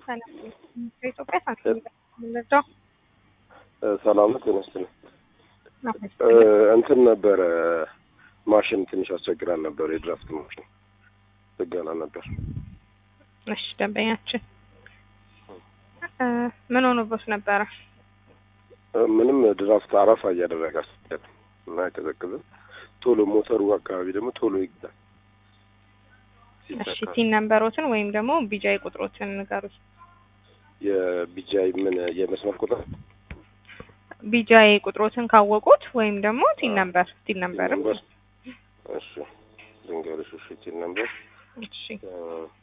ከኢትዮጵያ ሳንቲም የምንረዳው ሰላም ነው። ጤና ይስጥልኝ። እንትን ነበረ ማሽን ትንሽ አስቸግራል ነበር። የድራፍት ማሽን ጥገና ነበር። እሺ ደንበኛችን ምን ሆኖበት ነበረ? ምንም ድራፍት አረፋ እያደረገ አስቸገረ እና አይቀዘቅዝም። ቶሎ ሞተሩ አካባቢ ደግሞ ቶሎ ይግዛል። እሺ ቲን ነምበሮትን ወይም ደግሞ ቢጃይ ቁጥሮትን ንገሩኝ። የቢጃይ ምን የመስመር ቁጥር ቢጃይ ቁጥሮትን ካወቁት ወይም ደግሞ ቲን ነምበር ቲን ነምበርም እሺ ልንገርሽ። እሺ ቲን ነምበር እሺ